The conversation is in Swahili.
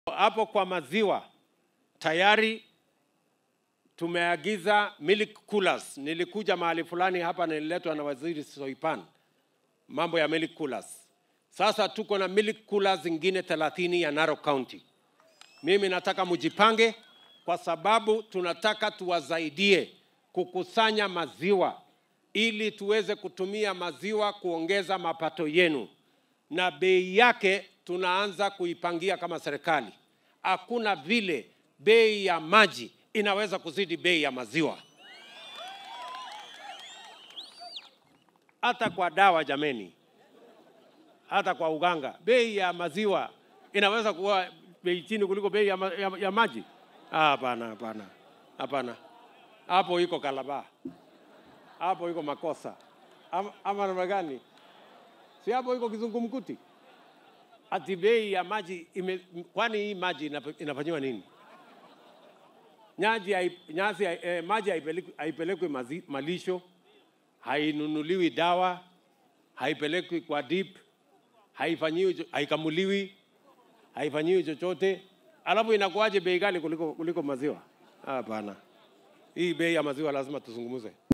Hapo kwa maziwa tayari tumeagiza milk coolers. Nilikuja mahali fulani hapa, nililetwa na waziri Soipan, mambo ya milk coolers. Sasa tuko na milk coolers zingine 30 ya Narok County. Mimi nataka mujipange, kwa sababu tunataka tuwasaidie kukusanya maziwa ili tuweze kutumia maziwa kuongeza mapato yenu, na bei yake tunaanza kuipangia kama serikali. Hakuna vile bei ya maji inaweza kuzidi bei ya maziwa. Hata kwa dawa jameni, hata kwa uganga, bei ya maziwa inaweza kuwa bei chini kuliko bei ya, ma, ya, ya maji? Ah, Hapana, hapana, hapana. Hapo iko kalaba, hapo iko makosa ama, ama namna gani? Si hapo iko kizungumkuti? Ati bei ya maji ime, kwani hii maji inap- inafanyiwa nini? Nyaji, hai- nyasi, hai- eh, maji haipelekwi haipelekwi mazi- malisho, hainunuliwi dawa, haipelekwi kwa dip, haifanyiwi, cho- haikamuliwi, haifanyiwi chochote, alafu inakuwaje bei ghali kuliko, kuliko maziwa? Hapana, hii bei ya maziwa lazima tuzungumze.